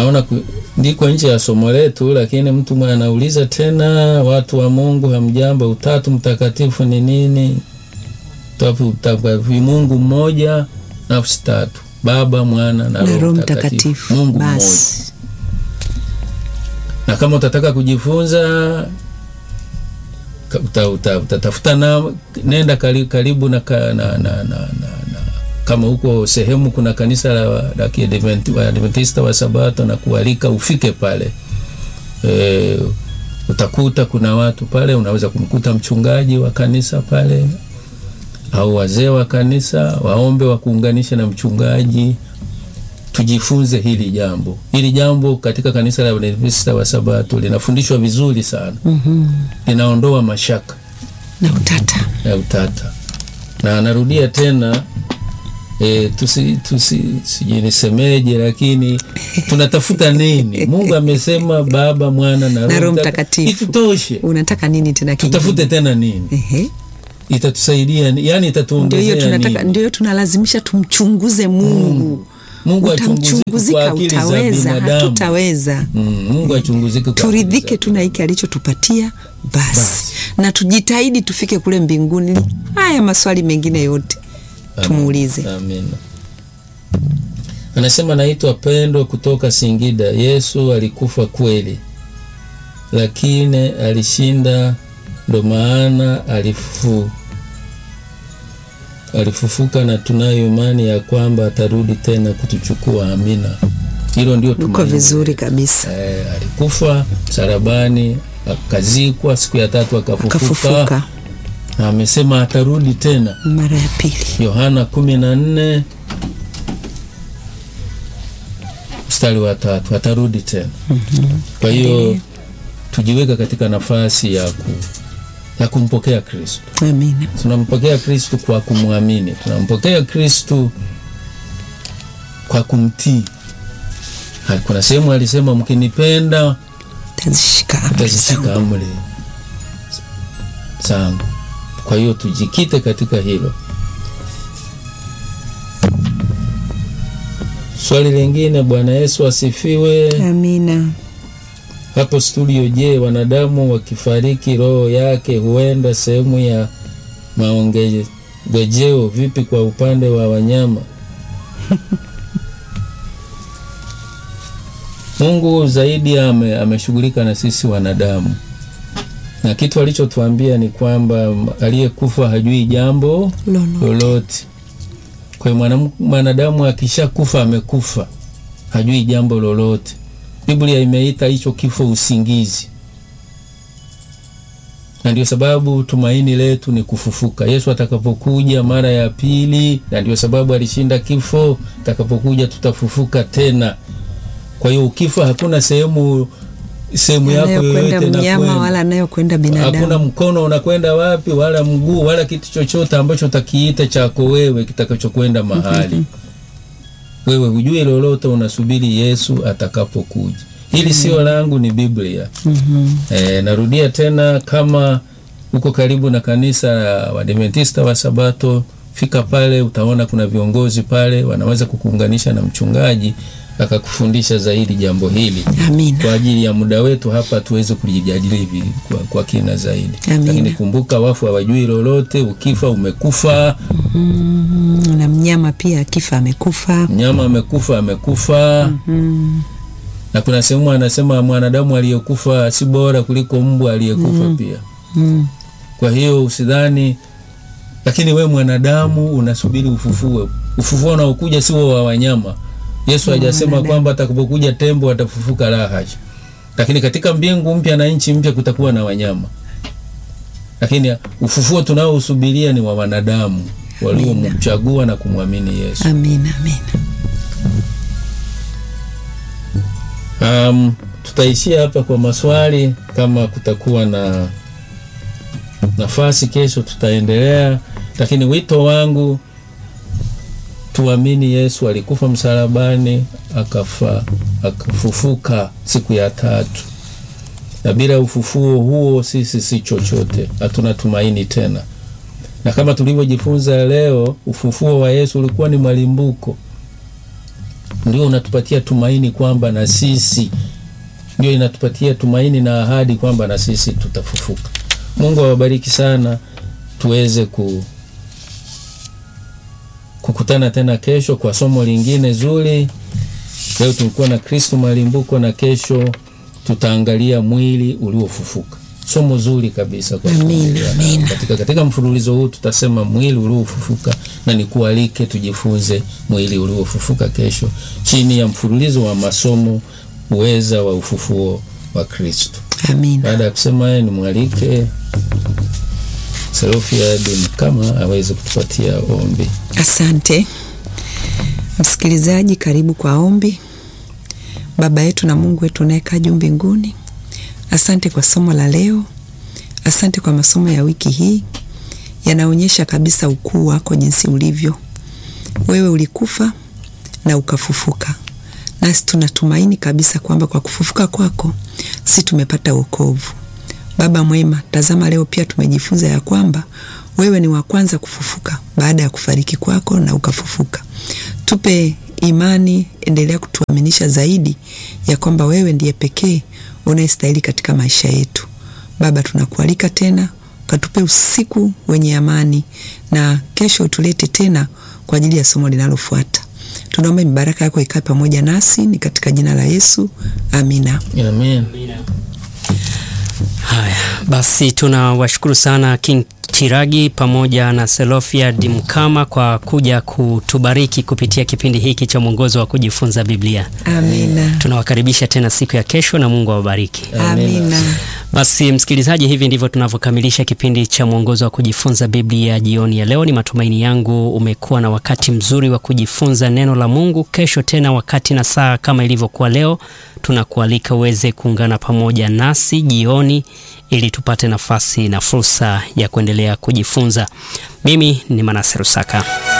naona ku, ndiko nje ya somo letu, lakini mtu mwe anauliza tena, watu wa Mungu hamjambo, utatu mtakatifu ni nini? Utatu mtakatifu, Mungu mmoja, nafsi tatu, Baba, Mwana na na Roho Mtakatifu, Mungu mmoja. basi Na kama utataka kujifunza ka- uta, uta, utatafuta na nenda karibu, karibu na, ka- na, na, na, na, na kama huko sehemu kuna kanisa la, la Kiadventi- Waadventista wa Sabato na kualika ufike pale e, utakuta kuna watu pale, unaweza kumkuta mchungaji wa kanisa pale au wazee wa kanisa, waombe wakuunganisha na mchungaji tujifunze hili jambo. Hili jambo katika kanisa la Waadventista wa Sabato linafundishwa vizuri sana, Mhm. linaondoa mashaka na utata ya utata, na anarudia tena e, tusi, tusi sijui nisemeje, lakini tunatafuta nini? Mungu amesema Baba, Mwana na Roho Roho Mtakatifu. Itutoshe, unataka nini tena kingine? tutafute tena nini? Ehe. Itatusaidia ni- yani, Ndio hiyo itatuongezea tunataka, nini? ndio hiyo tunalazimisha tumchunguze Mungu. Mungu achunguzike kwa Utamchunguzika, akili za utaweza? binadamu. Hatutaweza. Mm, Mungu achunguzike kwa akili Turidhike za tu na hiki alichotupatia basi, Basi. na tujitahidi tufike kule mbinguni. Haya maswali mengine yote tumuulize. Amina. Anasema naitwa Pendo kutoka Singida. Yesu alikufa kweli, lakini alishinda, ndo maana alifu alifufuka, na tunayo imani ya kwamba atarudi tena kutuchukua. Amina. Hilo ndio Uko tumaini. vizuri kabisa, Eh, alikufa msalabani, akazikwa, siku ya tatu akafufuka, akafufuka na amesema atarudi tena. mara ya pili. Yohana kumi na nne mstari wa tatu atarudi tena. Kwa hiyo tujiweka katika nafasi ya, ku, ya kumpokea Kristo. Amina. Tunampokea Kristo kwa kumwamini, tunampokea Kristo kwa kumtii. Ha, Kuna sehemu alisema mkinipenda Tazishika amri mtazishika zangu. amri zangu. Kwa hiyo tujikite katika hilo. Swali lingine, Bwana Yesu asifiwe. Amina. Hapo studio, je, wanadamu wakifariki roho yake huenda sehemu ya maongejeo? Vipi kwa upande wa wanyama? Mungu zaidi ame, ameshughulika na sisi wanadamu, na kitu alichotuambia ni kwamba aliyekufa hajui jambo Lolo. lolote. Kwa hiyo mwanam- mwanadamu akishakufa amekufa, hajui jambo lolote. Biblia imeita hicho kifo usingizi, na ndio sababu tumaini letu ni kufufuka. Yesu atakapokuja mara ya pili, na ndio sababu alishinda kifo. Atakapokuja tutafufuka tena. Kwa hiyo ukifa, hakuna sehemu sehemu yako Anayokwenda yoyote mnyama inakwenda. wala anayokwenda Hakuna binadamu. mkono unakwenda wapi, wala mguu, wala kitu chochote ambacho utakiita chako wewe kitakachokwenda mahali. Wewe hujui lolote, unasubiri Yesu atakapokuja. Hili sio langu, ni Biblia. Mhm. E, narudia tena, kama uko karibu na kanisa la Waadventista wa Sabato, fika pale, utaona kuna viongozi pale, wanaweza kukuunganisha na mchungaji akakufundisha zaidi jambo hili Amina. kwa ajili ya muda wetu hapa tuweze kulijadili hivi kwa, kwa kina zaidi. Amina. Lakini kumbuka, wafu hawajui lolote. Ukifa umekufa, Mm, na mnyama pia akifa amekufa. mnyama amekufa, amekufa. Mm. Na kuna sehemu anasema mwanadamu aliyekufa si bora kuliko mbwa aliyekufa pia. Mm. Kwa hiyo usidhani, lakini we mwanadamu unasubiri ufufuo. Ufufuo unaokuja sio wa wanyama. Yesu hajasema kwamba atakapokuja tembo atafufuka, la hasha. Lakini katika mbingu mpya na nchi mpya kutakuwa na wanyama, lakini ufufuo tunaousubiria ni wa wanadamu waliomchagua na kumwamini Yesu. Amina, amina. Um, tutaishia hapa kwa maswali. Kama kutakuwa na nafasi kesho tutaendelea, lakini wito wangu tuamini Yesu alikufa msalabani, akafa, akafufuka siku ya tatu, na bila ufufuo huo sisi si chochote, hatuna tumaini tena. Na kama tulivyojifunza leo, ufufuo wa Yesu ulikuwa ni malimbuko ndio unatupatia tumaini kwamba na sisi ndio inatupatia tumaini na ahadi kwamba na sisi tutafufuka. Mungu awabariki sana, tuweze ku kukutana tena kesho kwa somo lingine zuri. Leo tulikuwa na Kristo malimbuko na kesho tutaangalia mwili uliofufuka. Somo zuri kabisa kwa Amina, kuendelea na- amina. katika, katika mfululizo huu tutasema mwili uliofufuka, na nikualike tujifunze mwili uliofufuka kesho chini ya mfululizo wa masomo uweza wa ufufuo wa Kristo. Amina. Baada ya kusema haya, nimwalike Serofia Mkama aweze kutupatia ombi. Asante msikilizaji, karibu kwa ombi. Baba yetu na Mungu wetu unayekaa juu mbinguni, asante kwa somo la leo, asante kwa masomo ya wiki hii, yanaonyesha kabisa ukuu wako jinsi ulivyo. Wewe ulikufa na ukafufuka, nasi tunatumaini kabisa kwamba kwa kufufuka kwako si tumepata wokovu. Baba mwema, tazama leo pia tumejifunza ya kwamba wewe ni wa kwanza kufufuka baada ya kufariki kwako na ukafufuka. Tupe imani, endelea kutuaminisha zaidi ya kwamba wewe ndiye pekee unayestahili katika maisha yetu. Baba, tunakualika tena ukatupe usiku wenye amani, na kesho utulete tena kwa ajili ya somo linalofuata. Tunaomba mibaraka yako ikae pamoja nasi, ni katika jina la Yesu, amina. Amen. Haya basi, tunawashukuru sana King Chiragi pamoja na Selofia Dimkama kwa kuja kutubariki kupitia kipindi hiki cha mwongozo wa kujifunza Biblia. Amina, Tunawakaribisha tena siku ya kesho na Mungu awabariki. amina. Basi msikilizaji, hivi ndivyo tunavyokamilisha kipindi cha mwongozo wa kujifunza Biblia jioni ya leo. Ni matumaini yangu umekuwa na wakati mzuri wa kujifunza neno la Mungu. Kesho tena wakati na saa kama ilivyokuwa leo, tunakualika uweze kuungana pamoja nasi jioni ili tupate nafasi na fursa ya kuendelea kujifunza. Mimi ni Manase Rusaka.